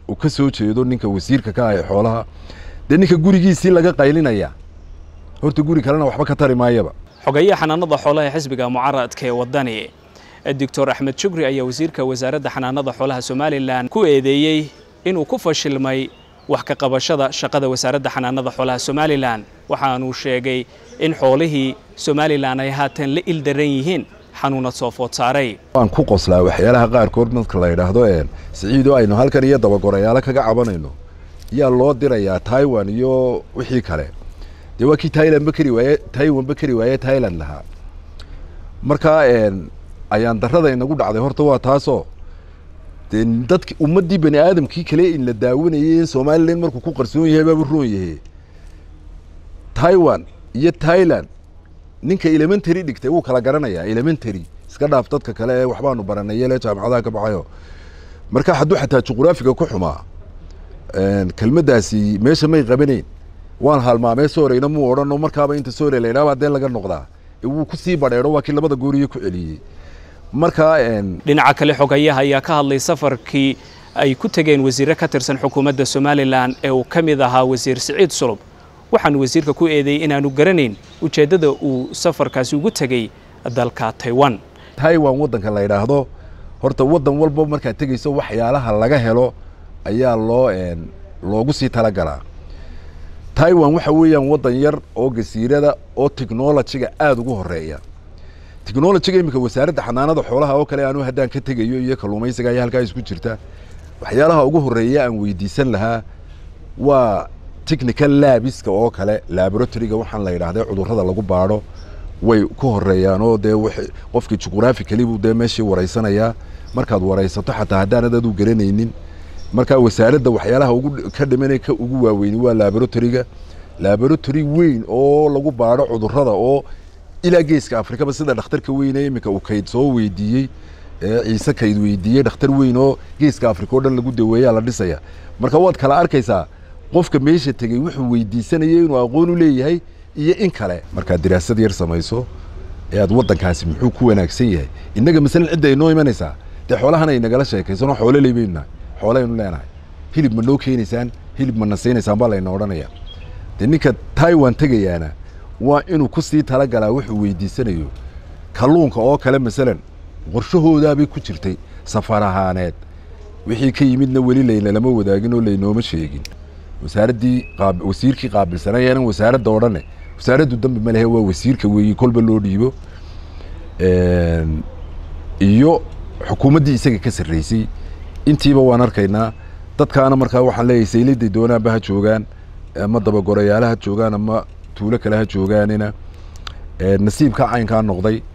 uu ka soo jeedo ninka wasiirka ka ah ee xoolaha dee ninka gurigiisii laga qaylinaya horta guri kalena waxba ka tari maayaba xogeeyaha xanaanada xoolaha ee xisbiga mucaaradka ee wadani doctor axmed shukri ayaa wasiirka wasaaradda xanaanada xoolaha somalilan ku eedeeyey inuu ku fashilmay wax ka qabashada shaqada wasaaradda xanaanada xoolaha somalilan waxaanuu sheegay in xoolihii somalilan ay haatan la ildaran yihiin xanuunad soo food saaray waan ku qoslaa waxyaalaha qaarkood marka la yidhaahdo siciidoo aynu halkan iyo dabagorayaalo kaga cabanayno yaa loo dirayaa taiwan iyo wixii kale dee waa kii tailandba kari waaye taiwanba kari waaye tailand lahaa markaa ayaan darrada inagu dhacday horta waa taasoo dee dadki ummaddii bani aadamkii kale in la daawanayay in somalilan markuu ku qarsoon yahay baaba roon yahay taiwan iyo thailand ninka elementary dhigtay wuu kala garanayaa elementary iska dhaaf dadka kale ee waxbaanu baranay yele jaamacadaha ka baxayo marka hadduu xataa juqraafiga ku xumaa kelmaddaasi meesha may qabanayn waan halmaamee sooreyna muu odhano markaaba inta soore la yidhahba dee laga noqdaa wuu kusii badheedho waa kii labada gooriye ku celiyey markaa dhinaca kale xogayaha ayaa ka hadlay safarkii ay ku tegeen wasiirre ka tirsan xukuumadda somalilan ee uu ka mid ahaa wasiir siciid sulub waxaanu wasiirka ku eedeeyey inaanu garanayn ujeeddada uu safarkaasi ugu tegey dalka taiwan taiwan waddanka la yidhaahdo horta waddan walba markaad tegeyso waxyaalaha laga helo ayaa loo loogu sii talagalaa taiwan waxa weeyaan waddan yar oo gasiirada oo technolojiga aada ugu horeeya technolojiga iminka wasaaradda xanaanada xoolaha oo kale anu haddaan ka tegayo iyo kalluumaysiga ayaa halkaa isku jirta waxyaalaha ugu horeeya aan weydiisan lahaa waa technical labiska oo kale laboratoryga waxaan la yidhaahday cudurrada lagu baadho way ku horeeyaan oo dee qofkii juqraaficali buu dee meeshii waraysanayaa markaad waraysato xataa haddaanad adu garanaynin markaa wasaaradda waxyaalaha ugu ka dhimanay ka ugu waaweyni waa laboratoryga laboratory weyn oo lagu baadho cudurrada oo ilaa geeska afrikaba sida dhakhtarka weyne iminka uu kayd soo weydiiyey ciise kayd weydiiyey dhakhtar weyn oo geeska afrika o dhan lagu daweeyaa la dhisaya marka waad kala arkaysaa qofka meesha tegey wuxuu weydiisanayay inuu aqoon u leeyahay iyo in kale markaad diraasad yar samayso ee aad waddankaasi muxuu ku wanaagsan yahay innaga masalan cidda ay noo imanaysaa dee xoolahan ay nagala sheekaysanoo xoolo leybaynu nahay xoolaynu leenahay hilib ma noo keenaysaan hilib ma nasaynaysaan baa layna odhanaya dee ninka taiwan tegayaana waa inuu ku sii talagalaa wuxuu weydiisanayo kalluunka oo kale masalan qorshahoodaabay ku jirtay safar ahaaneed wixii ka yimidna weli layna lama wadaagin oo laynooma sheegin wasaaraddii wasiirkii qaabilsanayaanan wasaaradda odhane wasaaraddu dambi ma lehe waa wasiirka weeye kolba loo dhiibo iyo xukuumaddii isaga ka sarreysay intiiba waan arkaynaa dadkaana markaa waxaan leeyahay sayliday doonaanba ha joogaan ama dabagorayaala ha joogaan ama tuulo kale ha joogaanina nasiibka caynkaa noqday